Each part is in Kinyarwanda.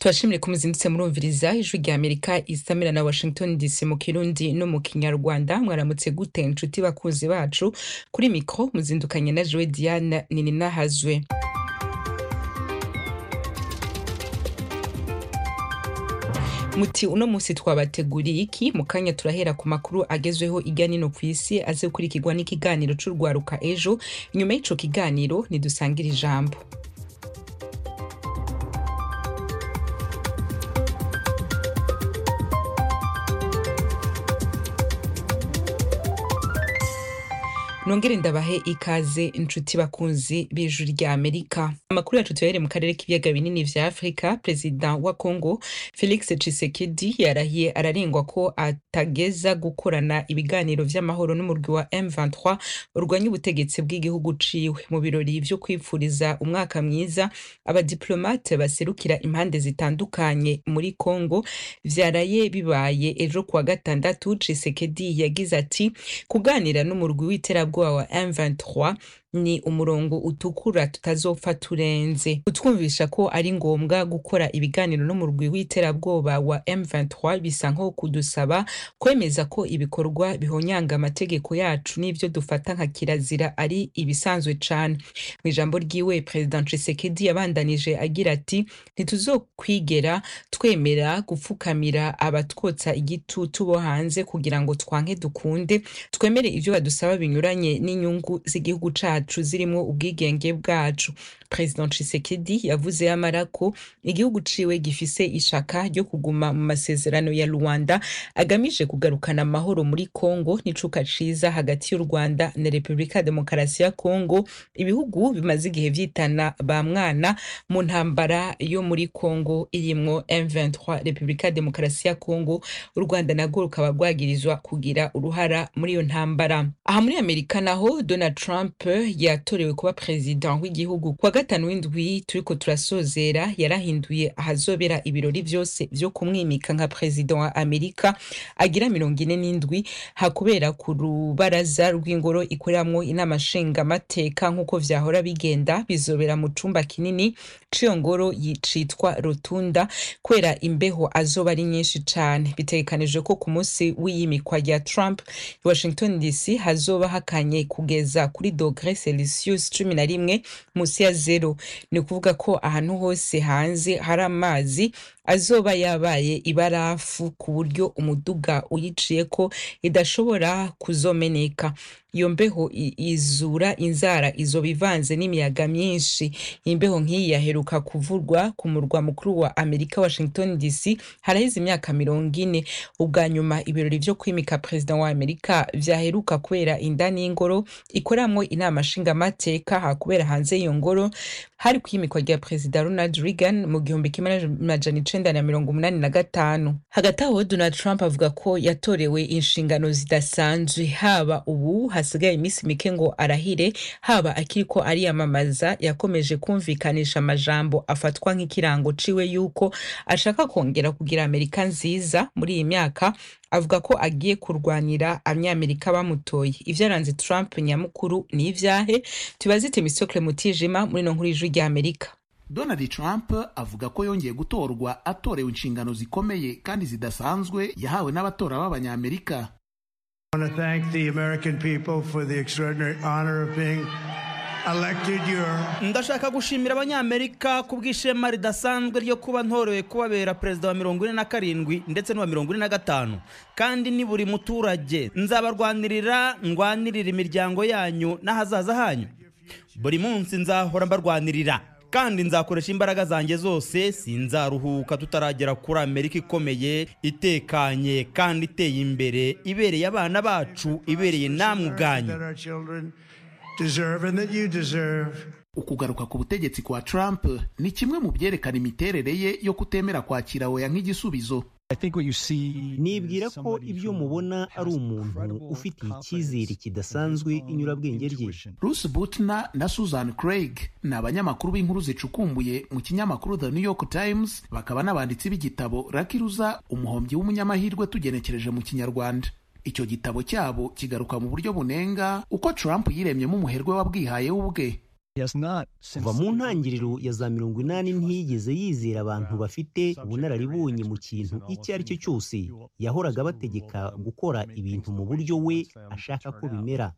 turashimire ko muzindutse murumviriza ijwi rya amerika isamira na washington dc mu kirundi no mu kinyarwanda mwaramutse gute inshuti bakunzi bacu kuri mikro muzindukanye na jowe diane nininahazwe muti uno munsi twabateguriye iki mu kanya turahera ku makuru agezweho ijya nino ku isi aze gukurikirwa n'ikiganiro c'urwaruka ejo inyuma y'ico kiganiro nidusangire ijambo nongere ndabahe ikaze inshuti bakunzi b'ijwi rya amerika amakuru yacu tuyahere mu karere k'ibiyaga binini vya afurika perezida wa congo felix tshisekedi yarahiye ararengwa ko atageza gukorana ibiganiro vy'amahoro n'umurwi wa m23 urwanya ubutegetsi bw'igihugu ciwe mu birori vyo kwipfuriza umwaka mwiza abadiplomate baserukira impande zitandukanye muri congo vyaraye bibaye ejo kuwa gatandatu tshisekedi yagize ati kuganira n'umurwi w'iterabwoba ubwoba wa M23 ni umurongo utukura tutazopfa turenze kutwumvisha ko ari ngombwa gukora ibiganiro n'umurwi w'iterabwoba wa M23 bisa nko kudusaba kwemeza ko ibikorwa bihonyanga amategeko yacu n'ivyo dufata nka kirazira ari ibisanzwe cane mu ijambo ryiwe President Tshisekedi yabandanije agira ati ntituzokwigera twemera gupfukamira abatwotsa igitutu bo hanze kugira ngo twanke dukunde twemere ivyo badusaba binyuranye n'inyungu z'igihugu cacu cacu zirimo ubwigenge bwacu president Tshisekedi yavuze yamara ko igihugu ciwe gifise ishaka ryo kuguma mu masezerano ya Rwanda agamije kugarukana amahoro muri Congo n'icuka ciza hagati y'u Rwanda na Republika Demokarasi ya Congo ibihugu bimaze igihe vyitana ba mwana mu ntambara yo muri Congo irimwo M23 Republika Demokarasi ya Congo u Rwanda nagwo rukaba rwagirizwa kugira uruhara muri iyo ntambara aha muri Amerika naho Donald Trump yatorewe kuba perezida w'igihugu kwa gatanu w'indwi turiko turasozera yarahinduye ahazobera ibirori vyose vyo kumwimika nka perezida wa amerika agira mirongo ine n'indwi hakubera ku rubaraza rw'ingoro ikoreramwo inama nshingamateka nk'uko vyahora bigenda bizobera mu cumba kinini c'iyo ngoro yicitwa rotunda kubera imbeho azoba ari nyinshi cane bitegekanijwe ko ku munsi w'iyimikwa rya trump washington dc hazoba hakanye kugeza kuri dogre celsius cumi na rimwe munsi ya zero ni ukuvuga ko ahantu hose hanze hari amazi azoba yabaye ibarafu ku buryo umuduga uyiciyeko idashobora kuzomeneka iyo mbeho izura inzara izoba ivanze n'imiyaga myinshi imbeho nk'iyi yaheruka kuvurwa ku murwa mukuru wa amerika washington dc haraheze imyaka mirongo ine ubwa nyuma ibirori vyo kwimika perezida wa amerika vyaheruka kubera indani y'ingoro ikoramwo inama nshingamateka hakubera hanze y'iyo ngoro hari kwimikwa rya perezida ronald reagan mu gihumbi kimwe amajana icenda na mirongo umunani na gatanu hagati aho donald trump avuga ko yatorewe inshingano zidasanzwe haba ubu hasigaye iminsi mike ngo arahire haba akiriko ariyamamaza yakomeje kumvikanisha amajambo afatwa nk'ikirango ciwe yuko ashaka kongera kugira amerika nziza muri iyi myaka avuga ko agiye kurwanira abanyamerika bamutoye ivyaranze trump nyamukuru ni ivyahe tubazite misokle mutijima muri no nkuru y'ijwi rya amerika Donald Trump avuga ko yongeye gutorwa atorewe inshingano zikomeye kandi zidasanzwe yahawe n'abatora b'abanyamerika I want to thank the American people for the extraordinary honor of being elected your ndashaka gushimira abanyamerika ku bw'ishema ridasanzwe ryo kuba ntorewe kubabera perezida wa mirongo ine na karindwi ndetse n'uwa mirongo ine na gatanu kandi ni buri muturage nzabarwanirira ndwanirira imiryango yanyu n'ahazaza hanyu buri munsi nzahora mbarwanirira kandi nzakoresha imbaraga zanjye zose sinzaruhuka tutaragera kuri amerika ikomeye itekanye kandi iteye imbere ibereye abana bacu ibereye namwe ubwanyu ukugaruka ku butegetsi kwa trump ni kimwe mu byerekana imiterere ye yo kutemera kwakira oya nk'igisubizo nibwira ko ibyo mubona ari umuntu ufitiye icyizere kidasanzwe inyurabwenge rye bruce butner na susan craig ni abanyamakuru b'inkuru zicukumbuye mu kinyamakuru the new york times bakaba n'abanditsi b'igitabo rakiruza umuhombyi w'umunyamahirwe tugenekereje mu kinyarwanda icyo gitabo cyabo kigaruka mu buryo bunenga uko trump yiremyemo umuherwe wabwihaye w'ubwe kuva mu ntangiriro ya za mirongo inani ntiyigeze yizera abantu bafite ubunararibonye mu kintu icyo ari cyo cyose yahoraga abategeka gukora ibintu mu buryo we ashaka ko bimera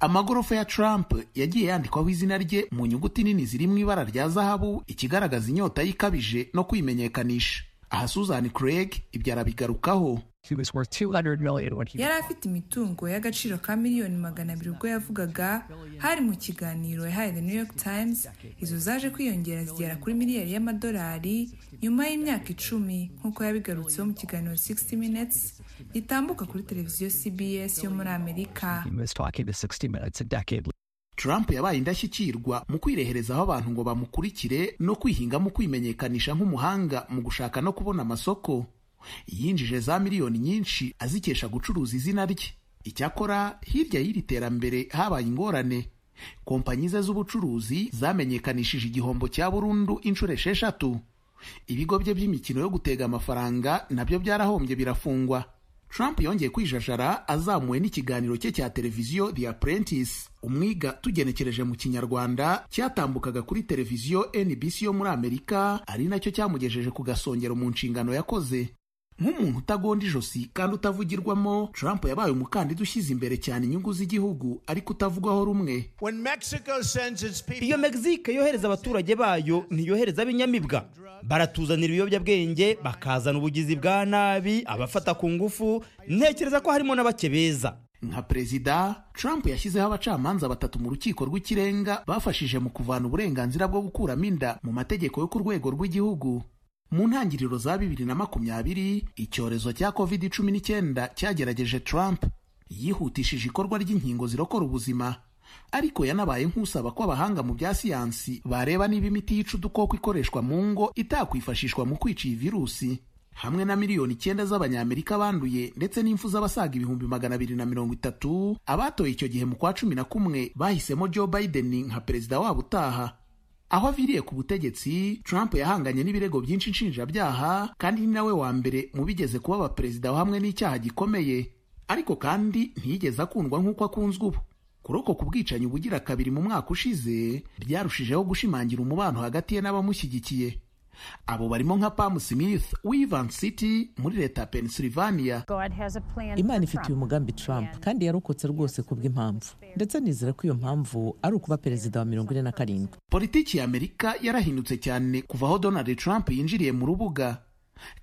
amagorofa ya Trump yagiye yandikwaho izina rye mu nyuguti nini ziri mu ibara rya zahabu ikigaragaza inyota ye ikabije no kwimenyekanisha aha Susan Craig ibyo arabigarukaho yari afite imitungo y'agaciro ka miliyoni magana abiri ubwo yavugaga hari mu kiganiro yahaye the new york times izo zaje kwiyongera zigera kuri miliyari y'amadolari nyuma y'imyaka icumi nk'uko yabigarutseho mu kiganiro 60 minutes gitambuka kuri televiziyo cbs yo muri amerika Trump yabaye indashyikirwa mu kwireherezaho abantu ngo bamukurikire no kwihinga mu kwimenyekanisha nk'umuhanga mu gushaka no kubona amasoko yinjije za miliyoni nyinshi azikesha gucuruza izina rye icyakora hirya y'iri terambere habaye ingorane kompanyi ze z'ubucuruzi zamenyekanishije igihombo cya burundu inshuro esheshatu ibigo bye by'imikino yo gutega amafaranga nabyo byarahombye birafungwa Trump yongeye kwijajara azamuwe n'ikiganiro cye cya televiziyo The Apprentice umwiga tugenekereje mu kinyarwanda cyatambukaga kuri televiziyo NBC yo muri Amerika ari nacyo cyamugejeje ku gasongero mu nshingano yakoze nk'umuntu utagonda ijosi kandi utavugirwamo Trump yabaye umukandida ushyize imbere cyane inyungu z'igihugu ariko utavugwaho rumwe When Mexico sends its people, iyo mexique yohereza abaturage bayo ntiyohereza ab'inyamibwa baratuzanira ibiyobyabwenge bakazana ubugizi bwa nabi abafata ku ngufu ntekereza ko harimo n'abake beza nka perezida Trump yashyizeho abacamanza batatu mu rukiko rw'ikirenga bafashije mu kuvana uburenganzira bwo gukuramo inda mu mategeko yo ku rwego rw'igihugu mu ntangiriro za bibiri na makumyabiri icyorezo cya covid cumi n'icyenda cyagerageje Trump yihutishije ikorwa ry'inkingo zirokora ubuzima ariko yanabaye nk'usaba ko abahanga mu bya siyansi bareba niba imiti yica udukoko ikoreshwa mu ngo itakwifashishwa mu kwica iyi virusi hamwe na miliyoni icyenda z'abanyamerika banduye ndetse n'imfu z'abasaga ibihumbi magana abiri na mirongo itatu abatoye icyo gihe mu kwa cumi na kumwe bahisemo joe biden nka perezida wabo utaha aho aviriye ku butegetsi trump yahanganye n'ibirego byinshi nshinjabyaha kandi ni nawe wa mbere mu bigeze kuba abaperezida hamwe n'icyaha gikomeye ariko kandi ntiyigeze akundwa nk'uko akunzwe ubu kuroko ku bwicanyi bugira kabiri mu mwaka ushize ryarushijeho gushimangira umubano hagati ye n'abamushyigikiye abo barimo nka pam smith w'ivan city muri leta ya pennsylvania imana ifite uyu mugambi trump kandi yarokotse rwose ku bw'impamvu ndetse nizera ko iyo mpamvu ari ukuba perezida wa mirongo ine na karindwi politiki ya amerika yarahindutse cyane kuva aho donald trump yinjiriye mu rubuga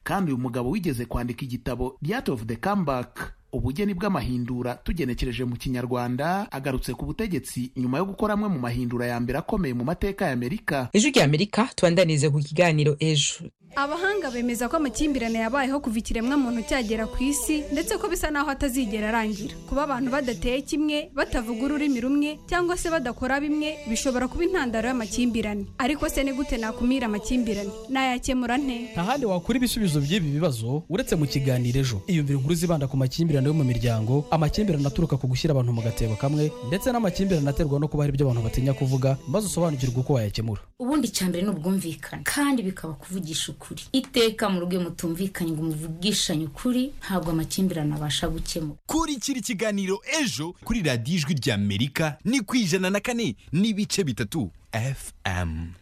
kandi uyu mugabo wigeze kwandika igitabo The Art of the Comeback ubugeni bw'amahindura tugenekereje mu kinyarwanda agarutse ku butegetsi nyuma yo gukora amwe mu mahindura ya mbere akomeye mu mateka ya amerika ijwi rya amerika tubandanize ku kiganiro ejo abahanga bemeza ko amakimbirane yabayeho kuva ikiremwamuntu cyagera ku isi ndetse ko bisa naho atazigera arangira kuba abantu badateye kimwe batavuga ururimi rumwe cyangwa se badakora bimwe bishobora kuba intandaro y'amakimbirane ariko se ni gute nakumira amakimbirane nayakemura nte nta handi wakura ibisubizo by'ibi bibazo uretse mu kiganiro ejo iyumvire inkuru zibanda ku makimbirane yo mu miryango amakimbirane aturuka ku gushyira abantu mu gatebo kamwe ndetse n'amakimbirane aterwa no kuba hari ibyo abantu batinya kuvuga maze usobanukirwe uko wayakemura ubundi icyambere ni ubwumvikane kandi bikaba kuvugisha ukuri iteka mu rugo iyo mutumvikanye ngo muvugishanye ukuri ntabwo amakimbirane abasha gukemuka kurikira ikiganiro ejo kuri radiyo ijwi rya amerika ni ku ijana na kane n'ibice bitatu fm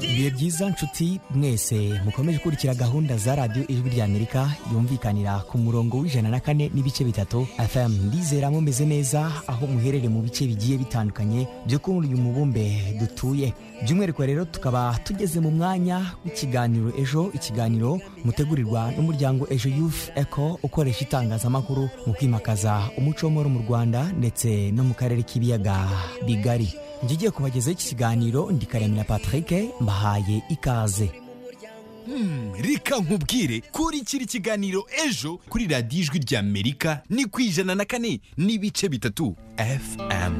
ibihe byiza nshuti mwese mukomeje gukurikira gahunda za radiyo ijwi rya amerika yumvikanira ku murongo w'ijana na kane n'ibice bitatu fm ndizera mumeze neza aho muherere mu bice bigiye bitandukanye byo kuri uyu mubumbe dutuye by'umwihariko rero tukaba tugeze mu mwanya w'ikiganiro ejo ikiganiro mutegurirwa n'umuryango ejo youth eco ukoresha itangazamakuru mu kwimakaza umuco w'amahoro mu rwanda ndetse no mu karere k'ibiyaga bigari ngiye kubagezaho iki kiganiro ndi karemera patrick mbahaye ikaze Hmm, reka nkubwire kurikira ikiganiro ejo kuri radiyo ijwi rya amerika ni ku ijana na kane n'ibice bitatu fm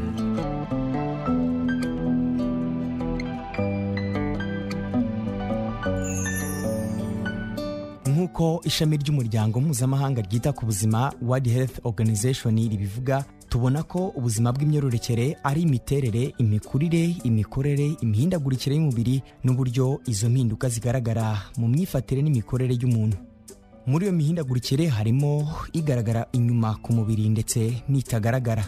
nk'uko ishami ry'umuryango mpuzamahanga ryita ku buzima world health organization ribivuga tubona ko ubuzima bw'imyororokere ari imiterere imikurire imikorere imihindagurikire y'umubiri n'uburyo izo mpinduka zigaragara mu myifatire n'imikorere y'umuntu muri iyo mihindagurikire harimo igaragara inyuma ku mubiri ndetse n'itagaragara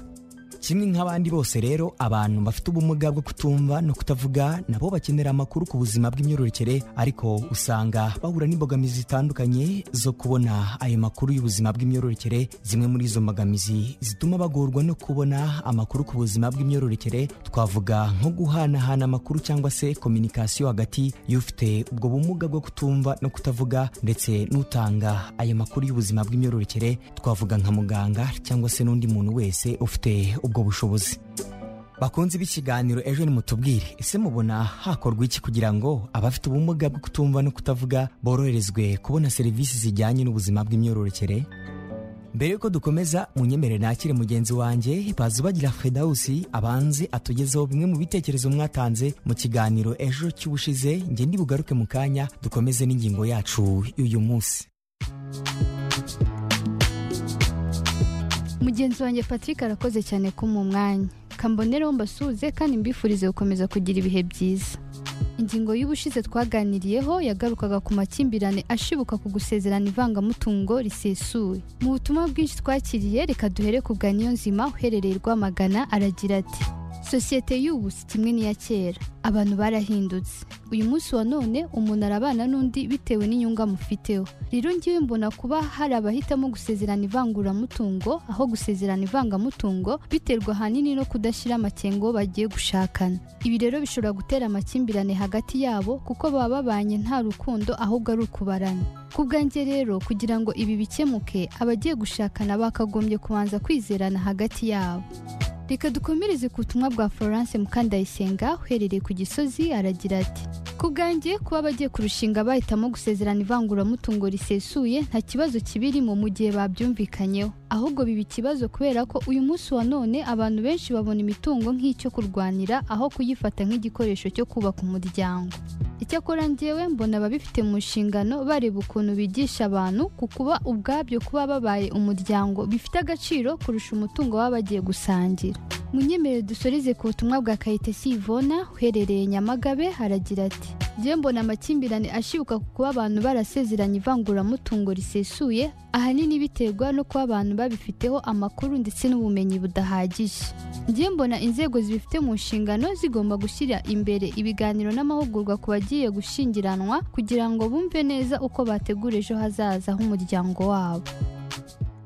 kimwe nk'abandi bose rero abantu bafite ubumuga bwo kutumva no kutavuga nabo bakenera amakuru ku buzima bw'imyororokere ariko usanga bahura n'imbogamizi zitandukanye zo kubona ayo makuru y'ubuzima bw'imyororokere zimwe muri izo mbogamizi zituma bagorwa no kubona amakuru ku buzima bw'imyororokere twavuga nko guhanahana amakuru cyangwa se kominikasiyo hagati y'ufite ubwo bumuga bwo kutumva no kutavuga ndetse n'utanga ayo makuru y'ubuzima bw'imyororokere twavuga nka muganga cyangwa se n'undi muntu wese ufite ubwo bushobozi bakunze b'ikiganiro ejo nimutubwire ese mubona hakorwa iki kugira ngo abafite ubumuga bwo kutumva no kutavuga boroherezwe kubona serivisi zijyanye n'ubuzima bw'imyororokere mbere yuko dukomeza munyemere nakire mugenzi wanjye bazubagira fedawusi abanze atugezeho bimwe mu bitekerezo mwatanze mu kiganiro ejo cy'ubushize njye ndibugaruke mu kanya dukomeze n'ingingo yacu y'uyu munsi mugenzi wanjye patrick arakoze cyane kumuha umwanya kambonereho mbasuhuze kandi mbifurize gukomeza kugira ibihe byiza ingingo y'ubushize twaganiriyeho yagarukaga ku makimbirane ashibuka ku gusezerana ivangamutungo risesuye mu butumwa bwinshi twakiriye reka duhere ku bwa nzima uherereye rwamagana aragira ati sosiyete y'ubu si kimwe n'iya kera abantu barahindutse uyu munsi wa none umuntu arabana n'undi bitewe n'inyungu amufiteho rero ngiwe mbona kuba hari abahitamo gusezerana ivanguramutungo aho gusezerana ivangamutungo biterwa ahanini no kudashyira amakengo bagiye gushakana ibi rero bishobora gutera amakimbirane hagati yabo kuko baba babanye nta rukundo ahubwo ari ukubarana ku bwanjye rero kugira ngo ibi bikemuke abagiye gushakana bakagombye kubanza kwizerana hagati yabo reka dukomereze ku butumwa bwa florence mukandayisenga uherereye ku gisozi aragira ati ku bwanjye kuba abagiye kurushinga bahitamo gusezerana ivanguramutungo risesuye nta kibazo kibirimo mu gihe babyumvikanyeho ahubwo biba ikibazo kubera ko uyu munsi wa none abantu benshi babona imitungo nk'icyo kurwanira aho kuyifata nk'igikoresho cyo kubaka umuryango icyakora ngewe mbona ababifite mu nshingano bareba ukuntu bigisha abantu ku kuba ubwabyo kuba babaye umuryango bifite agaciro kurusha umutungo baba bagiye gusangira munyemerere dusoreze ku butumwa bwa kayitesi ivona uherereye nyamagabe haragira ati njyewe mbona amakimbirane ashibuka ku kuba abantu barasezeranye ivanguramutungo risesuye ahanini biterwa no kuba abantu babifiteho amakuru ndetse n'ubumenyi budahagije njyewe mbona inzego zibifite mu nshingano zigomba gushyira imbere ibiganiro n'amahugurwa ku bagiye gushyingiranwa kugira ngo bumve neza uko bategura ejo hazaza h'umuryango wabo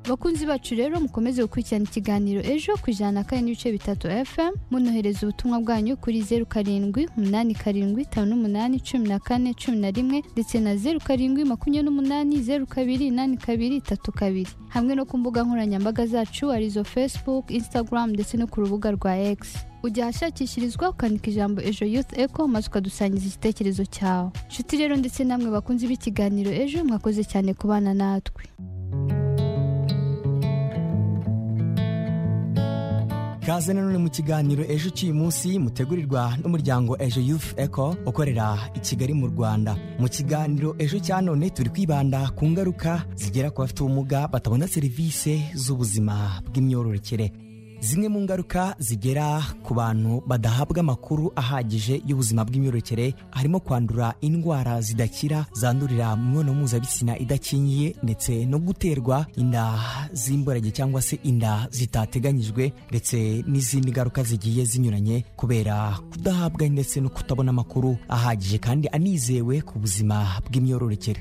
abakunzi bacu rero mukomeze gukurikirana ikiganiro ejo ku ijana na kane n'ibice bitatu fm munohereza ubutumwa bwanyu kuri zeru karindwi umunani karindwi itanu n'umunani cumi na kane cumi na rimwe ndetse na zeru karindwi makumyabiri n'umunani zeru kabiri inani kabiri itatu kabiri hamwe no ku mbuga nkoranyambaga zacu arizo facebook instagram ndetse no ku rubuga rwa x ujya ahashakishirizwa ukandika ijambo ejo youth eco maze ukadusangiza igitekerezo cyawe inshuti rero ndetse namwe bakunzi b'ikiganiro ejo mwakoze cyane kubana natwe kaze nanone mu kiganiro ejo cy'uyu munsi mutegurirwa n'umuryango ejo youth eco ukorera i kigali mu rwanda mu kiganiro ejo cya none turi kwibanda ku ngaruka zigera ku bafite ubumuga batabona serivisi z'ubuzima bw'imyororokere zimwe mu ngaruka zigera ku bantu badahabwa amakuru ahagije y'ubuzima bw'imyororokere harimo kwandura indwara zidakira zandurira mu mibonano mpuzabitsina idakingiye ndetse no guterwa inda z'imborage cyangwa se inda zitateganyijwe ndetse n'izindi ngaruka zigiye zinyuranye kubera kudahabwa ndetse no kutabona amakuru ahagije kandi anizewe ku buzima bw'imyororokere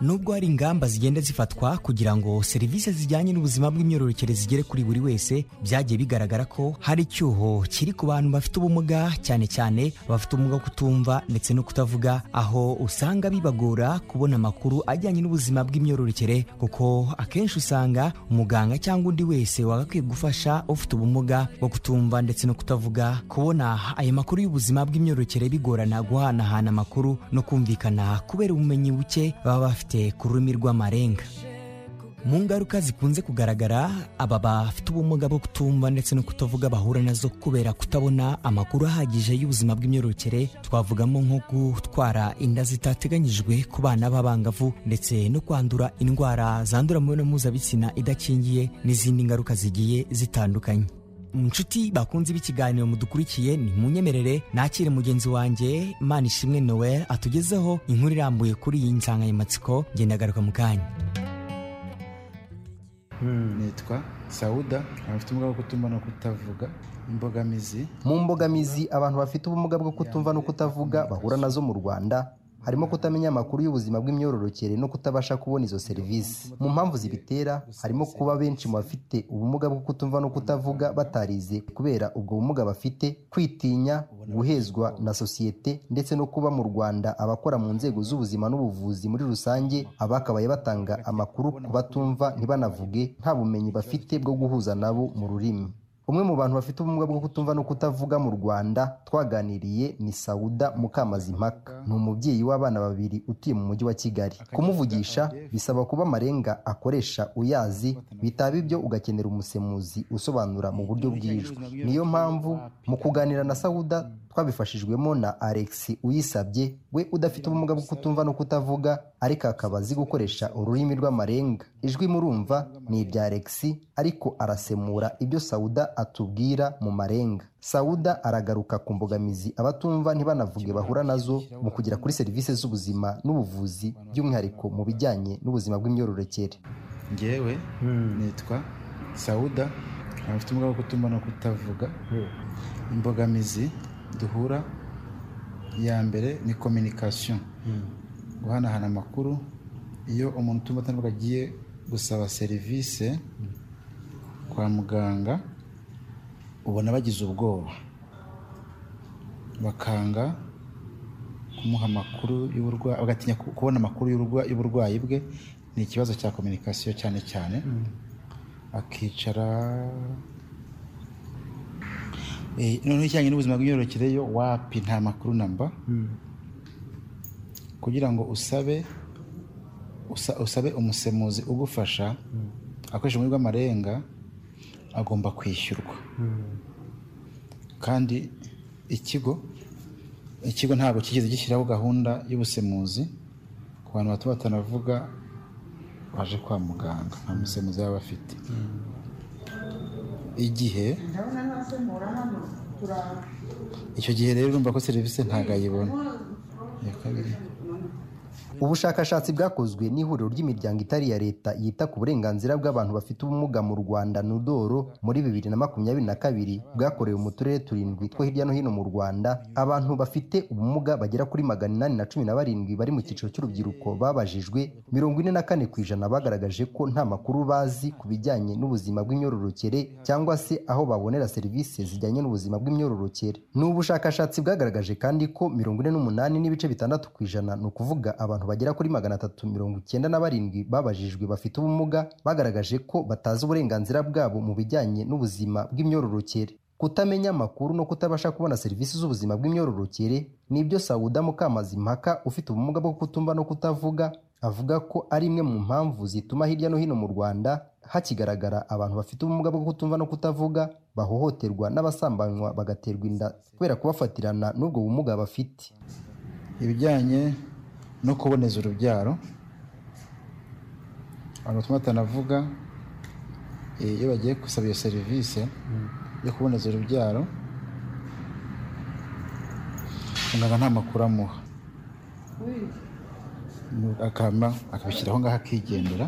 nubwo hari ingamba zigenda zifatwa kugira ngo serivisi zijyanye n'ubuzima bw'imyororokere zigere kuri buri wese byagiye bigaragara ko hari icyuho kiri ku bantu bafite ubumuga cyane cyane bafite ubumuga kutumva ndetse no kutavuga aho usanga bibagora kubona amakuru ajyanye n'ubuzima bw'imyororokere kuko akenshi usanga umuganga cyangwa undi wese wagakwiye gufasha ufite ubumuga bwo kutumva ndetse no kutavuga kubona ayo makuru y'ubuzima bw'imyororokere bigorana guhanahana amakuru no kumvikana kubera ubumenyi buke baba bafite ku rurimi rw'amarenga mu ngaruka zikunze kugaragara aba bafite ubumuga bwo kutumva ndetse no kutavuga bahura nazo kubera kutabona amakuru ahagije y'ubuzima bw'imyororokere twavugamo nko gutwara inda zitateganyijwe ku bana b'abangavu ndetse no kwandura indwara zandura mu mibonano mpuzabitsina idakingiye n'izindi ngaruka zigiye zitandukanye inshuti bakunze b'ikiganiro mudukurikiye ni munyemerere nakire mugenzi wanjye manishimwe noel atugezeho inkuru irambuye kuri iyi nsanganyamatsiko ngendagaruka mu kanya nitwa sawuda abafite ubumuga bwo kutumva no kutavuga imbogamizi mu mbogamizi abantu bafite ubumuga bwo kutumva no kutavuga bahura nazo mu rwanda harimo kutamenya amakuru y'ubuzima bw'imyororokere no kutabasha kubona izo serivisi mu mpamvu zibitera harimo kuba benshi mu bafite ubumuga bwo kutumva no kutavuga batarize kubera ubwo bumuga bafite kwitinya guhezwa na sosiyete ndetse no kuba mu rwanda abakora mu nzego z'ubuzima n'ubuvuzi muri rusange abakabaye batanga amakuru ku batumva ntibanavuge nta bumenyi bafite bwo guhuza nabo mu rurimi umwe mu bantu bafite ubumuga bwo kutumva no kutavuga mu rwanda twaganiriye ni sawuda mukamazimpaka ni umubyeyi w'abana babiri utuye mu mujyi wa kigali kumuvugisha bisaba kuba amarenga akoresha uyazi bitaba ibyo ugakenera umusemuzi usobanura mu buryo bw'ijwi niyo mpamvu mu kuganira na sawuda twabifashijwemo na alex uyisabye we udafite ubumuga bwo kutumva no kutavuga ariko akaba azi gukoresha ururimi rw'amarenga ijwi murumva ni irya alex ariko arasemura ibyo sawuda atubwira mu marenga sawuda aragaruka ku mbogamizi abatumva ntibanavuge bahura nazo mu kugera kuri serivisi z'ubuzima n'ubuvuzi by'umwihariko mu bijyanye n'ubuzima bw'imyororokere ngewe nitwa sawuda abafite ubumuga bwo kutumva no kutavuga imbogamizi duhura iya mbere ni kominikasiyo guhanahana amakuru iyo umuntu utumva atavuga agiye gusaba serivisi kwa muganga ubona bagize ubwoba bakanga kumuha amakuru y'uburwayi bagatinya ku- kubona amakuru y'urwa- y'uburwayi bwe ni ikibazo cya kominikasiyo cyane cyane akicara Eh, noneho ijyanye n'ubuzima bw'imyororokere yo wapi nta makuru namba kugira ngo usabe usa- usabe umusemuzi ugufasha akoresha ururimi rw'amarenga agomba kwishyurwa kandi ikigo ikigo ntabwo kigeze gishyiraho gahunda y'ubusemuzi ku bantu bato batanavuga baje kwa muganga nta musemuzi baba bafite igihe icyo gihe rero urumva ko serivisi ntabwo ayibona iya kabiri ubushakashatsi bwakozwe n'ihuriro ry'imiryango itari iya leta yita ku burenganzira bw'abantu bafite ubumuga mu rwanda nudoro muri bibiri na makumyabiri na kabiri bwakorewe mu turere turindwi two hirya no hino mu rwanda abantu bafite ubumuga bagera kuri magana inani na cumi na barindwi bari mu cyiciro cy'urubyiruko babajijwe mirongo ine na kane ku ijana bagaragaje ko nta makuru bazi ku bijyanye n'ubuzima bw'imyororokere cyangwa se aho babonera serivisi zijyanye n'ubuzima bw'imyororokere ni ubushakashatsi bwagaragaje kandi ko mirongo ine n'umunani n'ibice bitandatu ku ijana ni ukuvuga abantu bagera kuri magana atatu mirongo icyenda na barindwi babajijwe bafite ubumuga bagaragaje ko batazi uburenganzira bwabo mu bijyanye n'ubuzima bw'imyororokere kutamenya amakuru no kutabasha kubona serivisi z'ubuzima bw'imyororokere ni ibyo sawuda mukamazimpaka ufite ubumuga bwo kutumva no kutavuga avuga ko ari imwe mu mpamvu zituma hirya no hino mu rwanda hakigaragara abantu bafite ubumuga bwo kutumva no kutavuga bahohoterwa n'abasambanywa bagaterwa inda kubera kubafatirana n'ubwo bumuga bafite ibijyanye no kuboneza urubyaro abantu batuma batanavuga eh, iyo bagiye gusaba iyo serivisi yo kuboneza urubyaro muganga nta makuru amuha Nu- akama akabishyira aho ngaho akigendera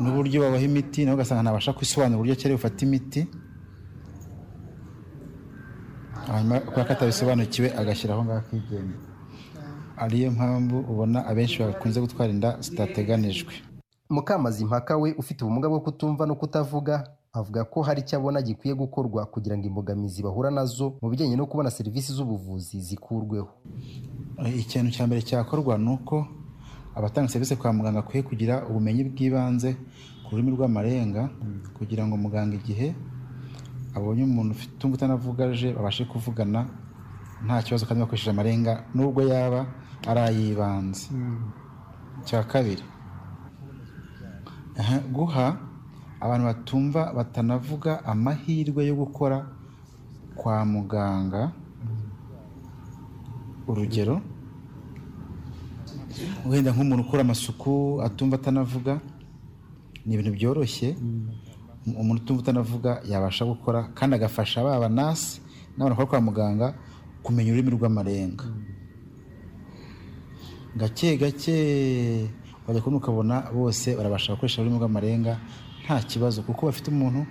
n'uburyo babaha imiti nawe ugasanga ntabasha kwisobanura uburyo cyari bufata imiti hanyuma kubera ko atabisobanukiwe agashyira aho ngaho akigenga ariyo mpamvu ubona abenshi bakunze gutwara inda zitateganijwe mukamazimpaka we ufite ubumuga bwo kutumva no kutavuga avuga ko hari icyo abona gikwiye gukorwa kugira ngo imbogamizi bahura nazo mu bijyanye no kubona serivisi z'ubuvuzi zikurweho ikintu cya mbere cyakorwa ni uko abatanga serivisi kwa muganga akwiye kugira ubumenyi bw'ibanze ku rurimi rw'amarenga kugira ngo muganga igihe abonye umuntu ufite utumva utanavuga aje babashe kuvugana nta kibazo kandi bakoresheje amarenga nubwo yaba arayibanza cya kabiri aha, guha abantu batumva batanavuga amahirwe yo gukora kwa muganga urugero wenda nk'umuntu ukora amasuku atumva atanavuga ni ibintu byoroshye umuntu utumva utanavuga yabasha gukora kandi agafasha baba nasi n'abantu bakora kwa muganga kumenya ururimi rw'amarenga gake gake wajya kubona ukabona bose barabasha gukoresha ururimi rw'amarenga nta kibazo kuko bafite umuntu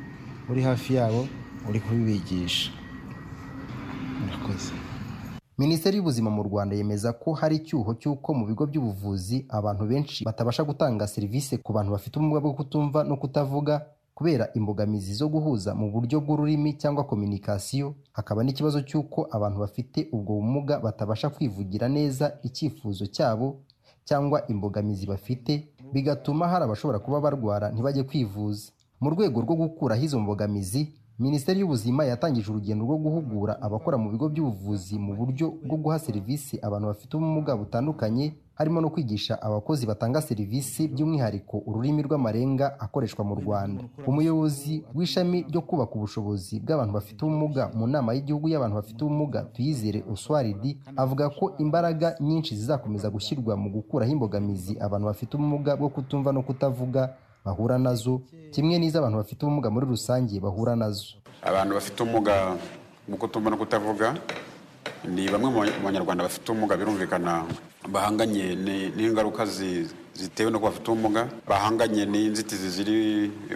uri hafi yabo uri kubibigisha murakoze minisiteri y'ubuzima mu rwanda yemeza ko hari icyuho cy'uko mu bigo by'ubuvuzi abantu benshi batabasha gutanga serivisi ku bantu bafite ubumuga bwo kutumva no kutavuga kubera imbogamizi zo guhuza mu buryo bw'ururimi cyangwa kominikasiyo hakaba n'ikibazo cy'uko abantu bafite ubwo bumuga batabasha kwivugira neza icyifuzo cyabo cyangwa imbogamizi bafite bigatuma hari abashobora kuba barwara ntibajye kwivuza mu rwego rwo gukuraho izo mbogamizi minisiteri y'ubuzima yatangije urugendo rwo guhugura abakora mu bigo by'ubuvuzi mu buryo bwo guha serivisi abantu bafite ubumuga butandukanye harimo no kwigisha abakozi batanga serivisi by'umwihariko ururimi rw'amarenga akoreshwa mu rwanda umuyobozi w'ishami ryo kubaka ubushobozi bw'abantu bafite ubumuga mu nama y'igihugu y'abantu bafite ubumuga tuyizere oswaridi avuga ko imbaraga nyinshi zizakomeza gushyirwa mu gukuraho imbogamizi abantu bafite ubumuga bwo kutumva no kutavuga bahura nazo kimwe n'iz'abantu bafite ubumuga muri rusange bahura nazo abantu bafite ubumuga mu kutumva no kutavuga ni bamwe mu banyarwanda bafite ubumuga birumvikana bahanganye ni- n'ingaruka zi- zitewe no kuba bafite ubumuga bahanganye n'inzitizi ziri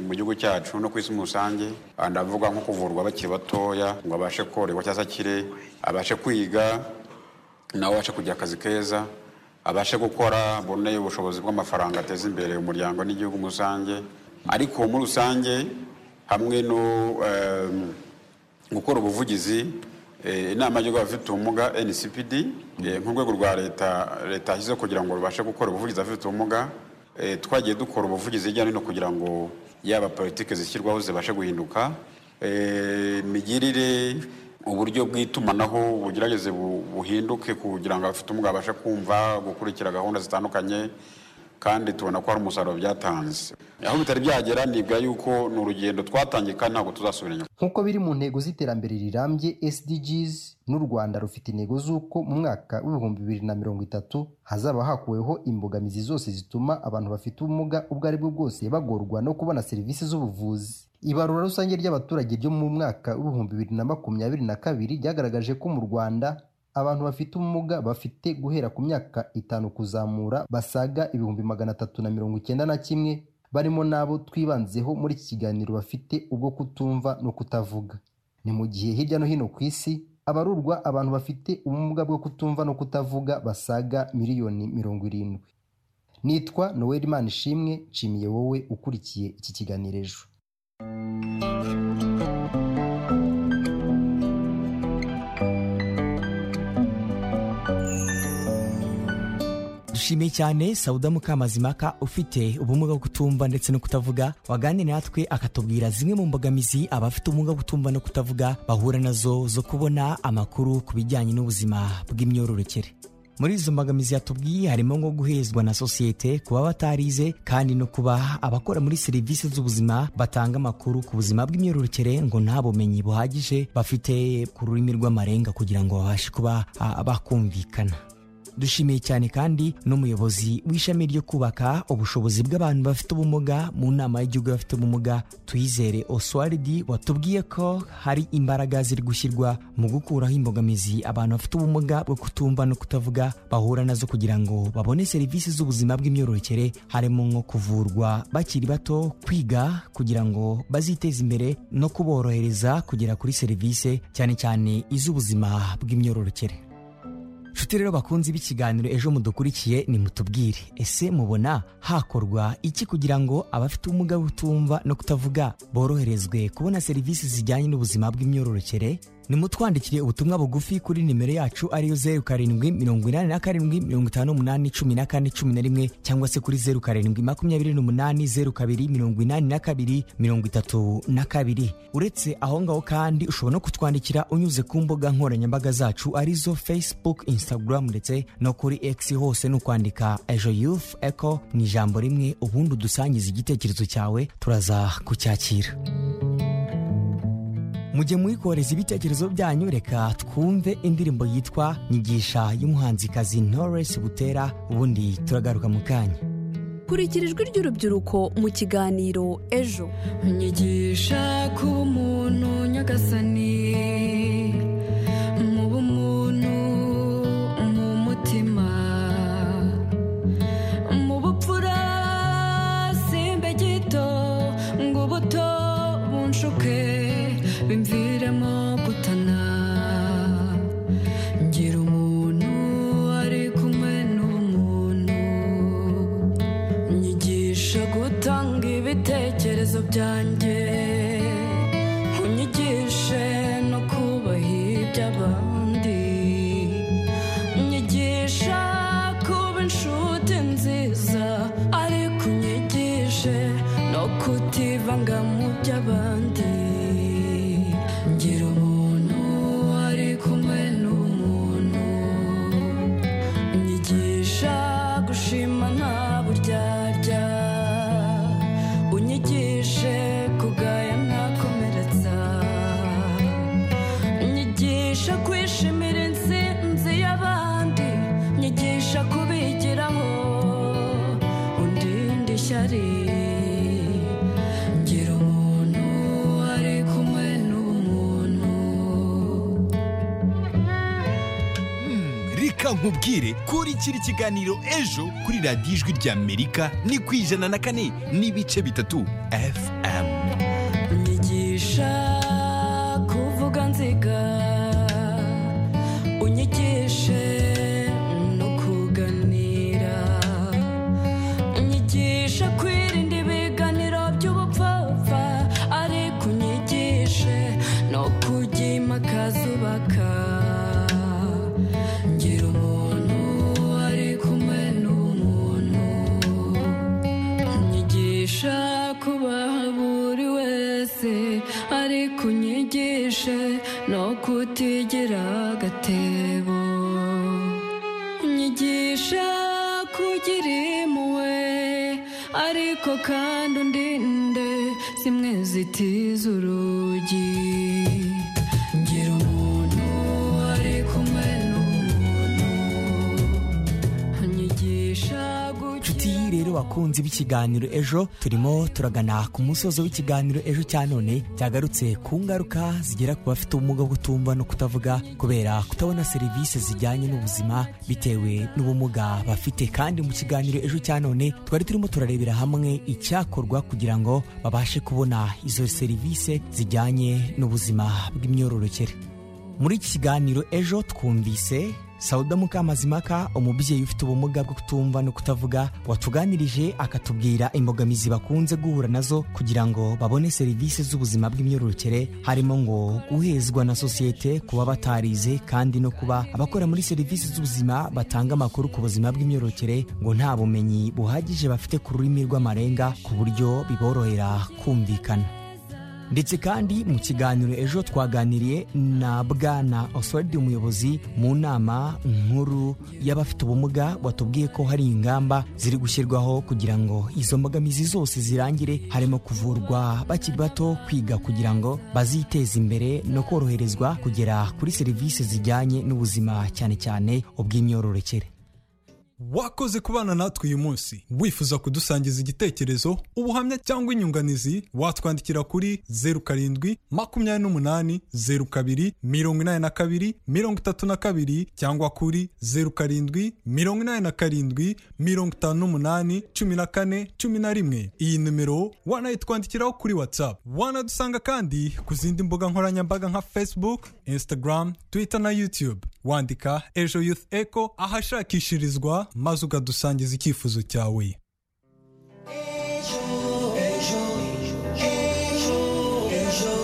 mu gihugu cyacu no ku isi muri rusange Aha ndavuga nko kuvurwa bakiri batoya ngo abashe korerwa cyangwa se akire abashe kwiga nawe abashe kugira akazi keza abashe gukora abone ubushobozi bw'amafaranga ateza imbere umuryango n'igihugu muri rusange ariko muri rusange hamwe no em, gukora ubuvugizi eh, inama y'igihugu y'abafite ubumuga ncpd eh, nk'urwego rwa leta leta yashyizeho kugira ngo rubashe gukora ubuvugizi abafite ubumuga eh, twagiye dukora ubuvugizi hirya no hino kugira ngo yaba politiki zishyirwaho zibashe guhinduka Eh, imigirire uburyo bw'itumanaho bugerageze bu- buhinduke kugira ngo abafite ubumuga babashe kumva gukurikira gahunda zitandukanye kandi tubona ko hari umusaruro byatanze aho bitari byagera nibwa yuko ni urugendo twatangiye kandi ntabwo tuzasubira inyuma nk'uko biri mu ntego z'iterambere rirambye SDGs n'u Rwanda rufite intego z'uko mu mwaka w'ibihumbi bibiri na mirongo itatu hazaba hakuweho imbogamizi zose zituma abantu bafite ubumuga ubwo ari bwo bwose bagorwa no kubona serivisi z'ubuvuzi ibarura rusange ry'abaturage ryo mu mwaka w'ibihumbi bibiri na makumyabiri na kabiri ryagaragaje ko mu Rwanda abantu bafite ubumuga bafite guhera ku myaka itanu kuzamura basaga ibihumbi magana atatu na mirongo icyenda na kimwe barimo n'abo twibanzeho muri iki kiganiro bafite ubwo kutumva no kutavuga ni mu gihe hirya no hino ku isi abarurwa abantu bafite ubumuga bwo kutumva no kutavuga basaga miliyoni mirongo irindwi nitwa noel manishimwe nshimiye wowe ukurikiye iki kiganiro ejo dushimiye cyane sauda mukamazimaka ufite ubumuga bwo kutumva ndetse no kutavuga waganiriye natwe akatubwira zimwe mu mbogamizi abafite ubumuga bwo kutumva no kutavuga bahura nazo zo kubona amakuru ku bijyanye n'ubuzima bw'imyororokere muri izo mbogamizi yatubwiye harimo nko guhezwa na sosiyete kuba batarize kandi no kuba abakora muri serivisi z'ubuzima batanga amakuru ku buzima bw'imyororokere ngo nta bumenyi buhagije bafite ku rurimi rw'amarenga kugira ngo babashe kuba ah, bakumvikana dushimiye cyane kandi n'umuyobozi w'ishami ryo kubaka ubushobozi bw'abantu bafite ubumuga mu nama y'igihugu y'abafite ubumuga tuyizere oswaridi watubwiye ko hari imbaraga ziri gushyirwa mu gukuraho imbogamizi abantu bafite ubumuga bwo kutumva no kutavuga bahura nazo kugira ngo babone serivisi z'ubuzima bw'imyororokere harimo nko kuvurwa bakiri bato kwiga kugira ngo baziteze imbere no kuborohereza kugera kuri serivisi cyane cyane iz'ubuzima bw'imyororokere nshuti rero bakunzi b'ikiganiro ejo mudukurikiye nimutubwire ese mubona hakorwa iki kugira ngo abafite ubumuga butumva no kutavuga boroherezwe kubona serivisi zijyanye n'ubuzima bw'imyororokere nimutwandikire ubutumwa bugufi kuri nimero yacu ariyo zeru karindwi mirongo inani na karindwi mirongo itanu n'umunani cumi na kane cumi na rimwe cyangwa se kuri zeru karindwi makumyabiri n'umunani zeru kabiri mirongo inani na kabiri mirongo itatu na kabiri uretse aho ngaho kandi ushobora no kutwandikira unyuze ku mbuga nkoranyambaga zacu arizo facebook instagram ndetse no kuri x hose ni ukwandika ejo youth eco mu ijambo rimwe ubundi udusangiza igitekerezo cyawe turaza kucyakira mujye muyikoreza ibitekerezo byanyu reka twumve indirimbo yitwa nyigisha y'umuhanzikazi Knowless butera ubundi turagaruka mu kanya kurikira ijwi ry'urubyiruko mu kiganiro ejo nyigisha kuba umuntu nyagasani mu bumuntu mu mutima mu bupfura simbe gito ngo ubuto bunshuke bimviremo gutana ngira umuntu ari kumwe n'umuntu nyigisha gutanga ibitekerezo byanjye unyigishe no kubaha iby'abandi nyigisha kuba inshuti nziza ariko unyigishe no kutivanga mu by'abandi ngira umuntu ari kumwe n'umuntu unyigisha gushima nta buryarya unyigishe kugaya ntakomeretsa unyigisha kwishimira insinzi y'abandi nyigisha kubigiraho undinde ishyari ngira umuntu ari kumwe n'umuntu reka nkubwire kurikira ikiganiro ejo kuri radiyo ijwi ry'amerika ni ku ijana na kane n'ibice bitatu fm unyigisha kuvuga nziga unyigishe no kuganira unyigisha kwirinda ibiganiro by'ubupfapfa ariko unyigishe no kujya impakaza ubaka ngira umuntu ari kumwe n'umuntu unyigisha kubaha buri wese ariko unyigishe no kutigira agatebo unyigisha kugira impuhwe ariko kandi undinde zimwe zitiza urugi ngira umuntu ari kumwe n'umuntu unyigisha guca inshuti rero bakunzi b'ikiganiro ejo turimo turagana ku musozo w'ikiganiro ejo cya none cyagarutse ku ngaruka zigera ku bafite ubumuga bwo kutumva no kutavuga kubera kutabona serivisi zijyanye n'ubuzima bitewe n'ubumuga bafite kandi mu kiganiro ejo cya none twari turimo turarebera hamwe icyakorwa kugira ngo babashe kubona izo serivisi zijyanye n'ubuzima bw'imyororokere muri iki kiganiro ejo twumvise sauda mukamazimaka umubyeyi ufite ubumuga bwo kutumva no kutavuga watuganirije akatubwira imbogamizi bakunze guhura nazo kugira ngo babone serivisi z'ubuzima bw'imyororokere harimo ngo guhezwa na sosiyete kuba batarize kandi no kuba abakora muri serivisi z'ubuzima batanga amakuru ku buzima bw'imyororokere ngo nta bumenyi buhagije bafite ku rurimi rw'amarenga ku buryo biborohera kumvikana ndetse kandi mu kiganiro ejo twaganiriye na bwana oswald umuyobozi mu nama nkuru y'abafite ubumuga watubwiye ko hari ingamba ziri gushyirwaho kugira ngo izo mbogamizi zose zirangire harimo kuvurwa bakiri bato kwiga kugira ngo baziteze imbere no koroherezwa kugera kuri serivisi zijyanye n'ubuzima cyane cyane ubw'imyororokere wakoze kubana natwe uyu munsi wifuza kudusangiza igitekerezo ubuhamya cyangwa inyunganizi watwandikira kuri zeru karindwi makumyabiri n'umunani zeru kabiri mirongo inani na kabiri mirongo itatu na kabiri cyangwa kuri zeru karindwi mirongo inani na karindwi mirongo itanu n'umunani cumi na kane cumi na rimwe iyi nimero wanayitwandikiraho kuri whatsapp wanadusanga kandi ku zindi mbuga nkoranyambaga nka facebook instagram twitter na youtube wandika ejo youth echo ahashakishirizwa maze ukadusangiza icyifuzo cyawe ejo ejo ejo ejo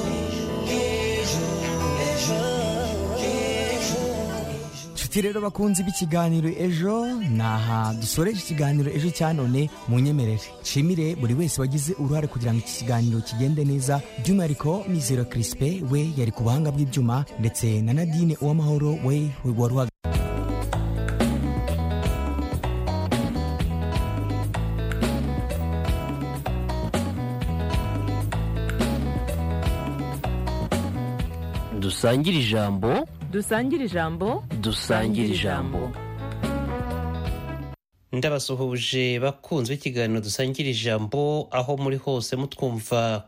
nshuti rero bakunze b'ikiganiro ejo ni aha dusoreje ikiganiro ejo cya none mu nyemerere nshimire buri wese wagize uruhare kugira ngo iki kiganiro kigende neza by'umwihariko mizero kirisipe we yari ku buhanga bw'ibyuma ndetse na nadine uwamahoro we wari uhagaze dusangire ijambo dusangire ijambo dusangire ijambo ndabasuhuje bakunzwe ikiganiro dusangire ijambo aho muri hose mutwumva